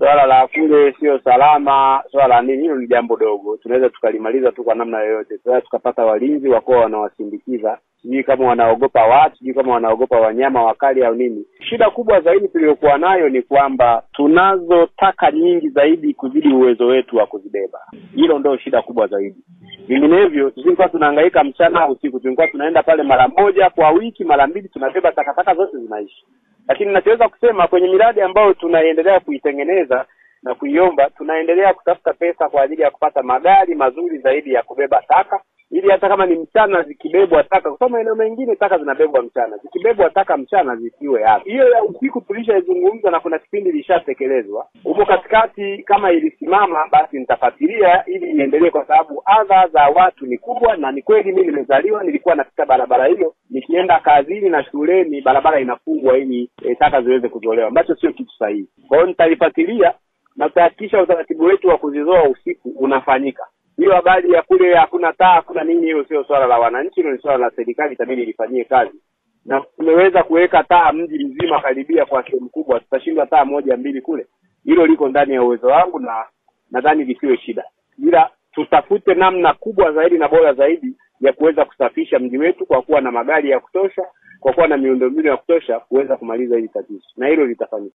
Swala la kule sio salama, swala la nini, hilo ni jambo dogo, tunaweza tukalimaliza tu kwa namna yoyote. Tunaweza tukapata walinzi wakuwa wanawasindikiza, sijui kama wanaogopa watu, sijui kama wanaogopa wanyama wakali au nini. Shida kubwa zaidi tuliyokuwa nayo ni kwamba tunazo taka nyingi zaidi kuzidi uwezo wetu wa kuzibeba. Hilo ndio shida kubwa zaidi. Vinginevyo tusingekuwa tunahangaika mchana au usiku, tulikuwa tunaenda pale mara moja kwa wiki, mara mbili, tunabeba takataka zote zinaishi. Lakini nachoweza kusema kwenye miradi ambayo tunaendelea kuitengeneza na kuiomba, tunaendelea kutafuta pesa kwa ajili ya kupata magari mazuri zaidi ya kubeba taka, ili hata kama ni mchana zikibebwa taka, kwa sababu maeneo mengine taka zinabebwa mchana, zikibebwa taka mchana zisiwe hapa. Hiyo ya usiku tulishaizungumza na kuna kipindi ilishatekelezwa huko katikati. Kama ilisimama basi nitafuatilia ili iendelee, kwa sababu adha za watu ni kubwa, na ni kweli mimi nimezaliwa, nilikuwa napita barabara hiyo nikienda kazini na shuleni, barabara inafungwa ili e, taka ziweze kuzolewa, ambacho sio kitu sahihi. Kwa hiyo nitalifuatilia na tutahakikisha utaratibu wetu wa kuzizoa usiku unafanyika. Hiyo habari ya kule hakuna taa hakuna nini, hiyo sio swala la wananchi, hilo ni swala la serikali, itabidi lifanyie kazi. Na tumeweza kuweka taa mji mzima karibia kwa sehemu kubwa, tutashindwa taa moja mbili kule. Hilo liko ndani ya uwezo wangu na nadhani lisiwe shida, ila tutafute namna kubwa zaidi na bora zaidi ya kuweza kusafisha mji wetu kwa kuwa na magari ya kutosha, kwa kuwa na miundombinu ya kutosha kuweza kumaliza hili tatizo, na hilo litafanyika.